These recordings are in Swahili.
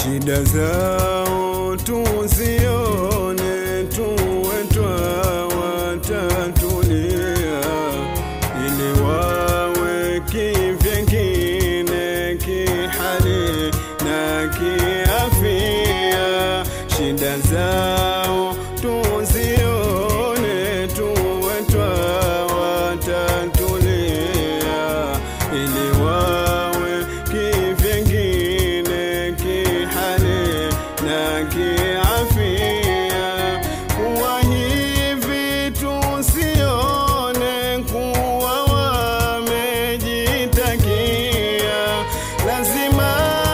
shida zao tuzione, tuwe twawatatulia, ili wawe kivyengine kihali na kiafia. Shida zao tuzione, tuwe twawatatulia, ili wawe kivyengine kihali na kiafia. Kuwa hivi tusione kuwa wamejitakia, lazima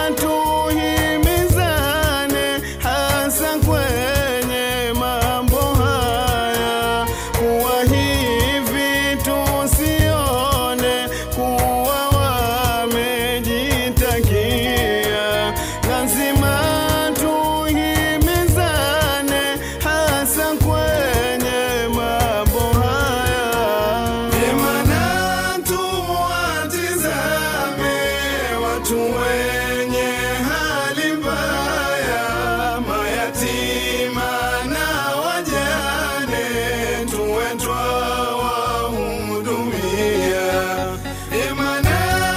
tuhimizane, hasa kwenye mambo haya. Kuwa hivi tusione kuwa wamejitakia, lazima tuhimizane, hasa kwenye mambo haya. Vyema na tuwatizame watu wenye hali mbaya, mayatima na wajane, tuwe twawahudumia. Vyema na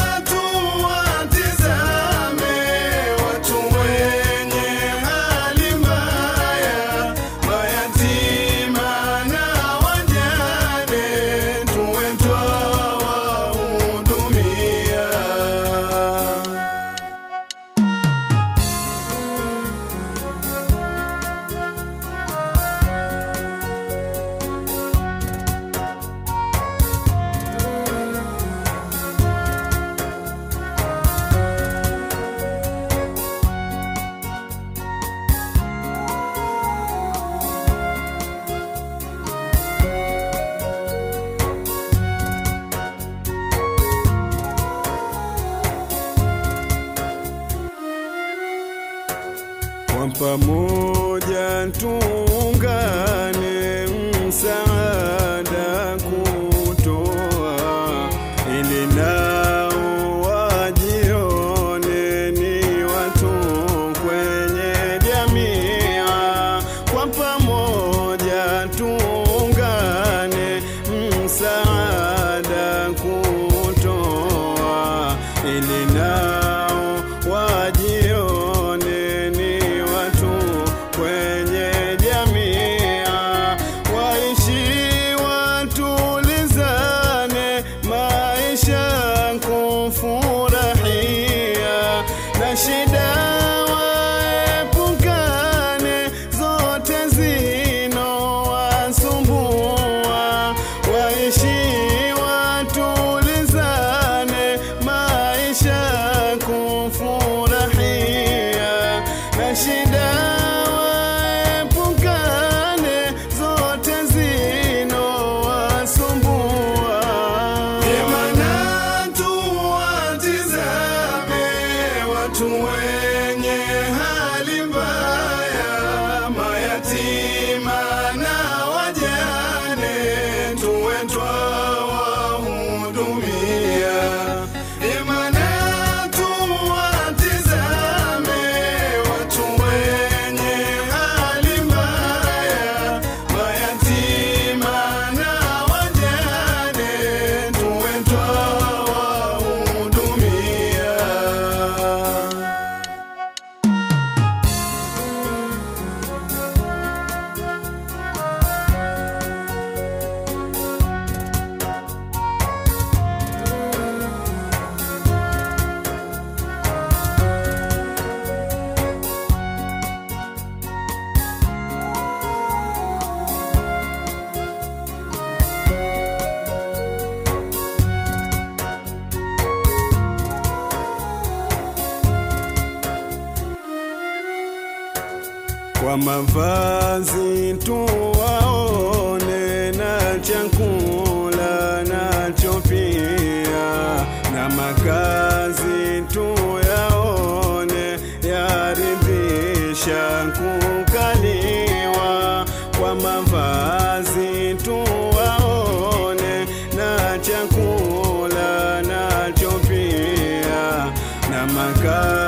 tuwatizame watu wenye hali mbaya, mayatima na wajane, tuwe twawahudumia. Kwa pamoja tuungane, msaada kutoa, ili nao wajione ni watu kwenye jamii. Kwa pamoja tuungane, msaada kutoa, ili nao wajione ni watu kwenye jamii, waishi watulizane, maisha kufurahia, na shida waepukane, zote zinowasumbua, waishi watulizane, maisha kufurahia, na shida waepukane, zote zinowasumbua. Vyema na tuwatizame watu wenye hali mbaya, mayatima na wajane, tuwe twawahudumia. Vyema na tuwatizame watu wenye hali mbaya, mayatima na wajane, tuwe twawahudumia. kwa mavazi tuwaone, na chakula nacho pia, na makazi tuyaone, yaridhisha kukaliwa. Kwa mavazi tuwaone, na chakula nacho pia, na makazi